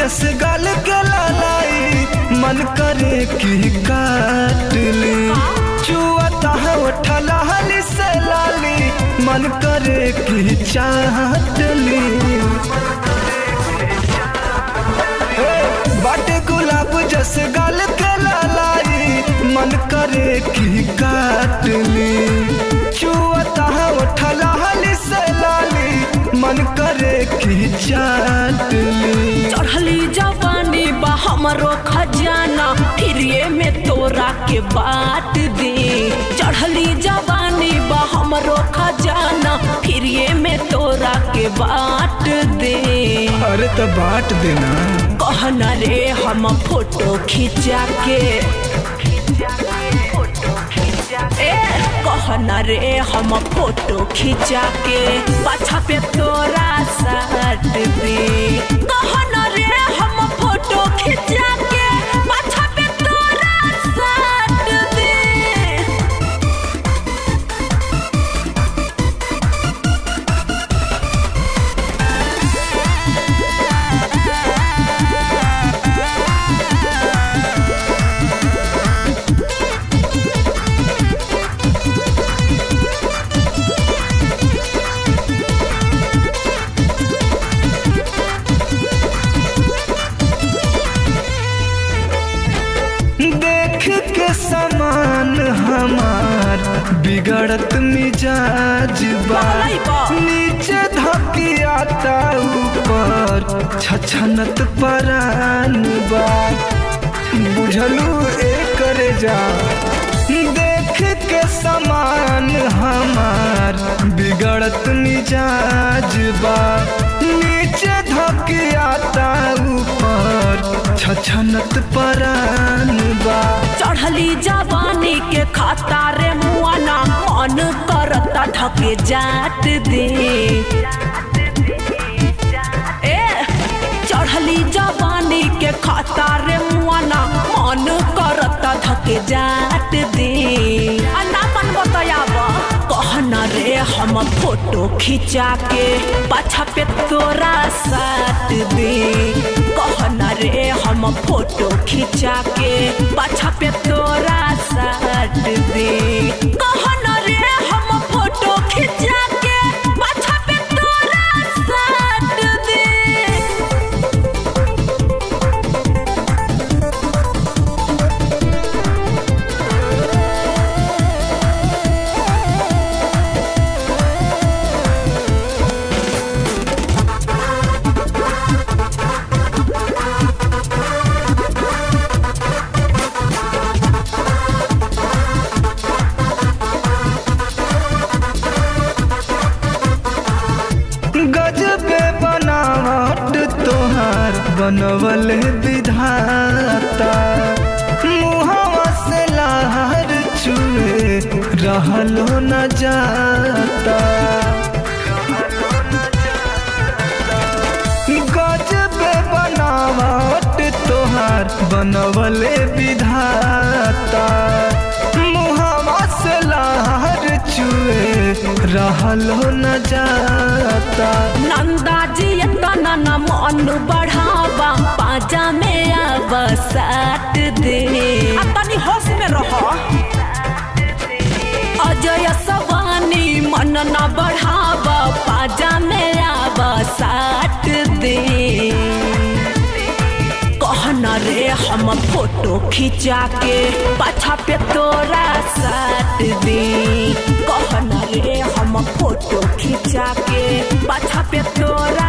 जस गल के लालाई मन करे कि काट ली चुअता है उठला हली से लाली मन करे कि चाट ली हे, बाटे गुलाब जस गल के लालाई मन करे कि काट ली चुअता है उठला हली से लाली मन करे कि चाट ली चढ़ली जवानी बा हमरो खजाना फिर ये में तोरा के बात दे चढ़ली जवानी बा हमरो खजाना फिर ये में तोरा के बात दे अरे तो बांट देना कहना रे हम फोटो खिंचा के ए कहना रे हम फोटो खिंचा के पाछा पे तोरा साट दे कहना रे हम फोटो खिंचा के पाछा पे तोरा साट दे देख के समान हमार बिगड़त मिजाज बा बहलाई बा। नीचे धकियाता ऊपर छछनत परान बा बुझलू एक जा देख के समान हमार बिगड़त मिजाज बा नीचे धकियाता ऊपर छछनत परान बा चढ़ली जवानी के खाता रे मुआना मन करता ढके जात दे ए चढ़ली जवानी के खाता रे मुआना मन करता ढके जात दे आ ना मन बतायाब कहना रे हम फोटो खिंचा के पाछा पे तोरा साट दे कहना रे हम फोटो खिंचा के पाछा पे तोरा साट दे कहना रे हम फोटो खिंचा के पाछा पे तोरा साट दे गजबे बनावट तोहार बनवल विधाता मुहवा से लहर चुए रहलो न जाता गजबे बनावट तोहार बनवल विधाता मुहवा से लहर चुए रहलो न जाता नंदा जी तना न मन बढ़ावा पाजा में आब साट दे आ तनी होश में रह अजय सवानी मन न बढ़ावा पाजा में आब साट दे कहना रे हम फोटो खिंचा के पाछा पे तोरा साट दे कहना रे हम फोटो खिंचा के पाछा पे तोरा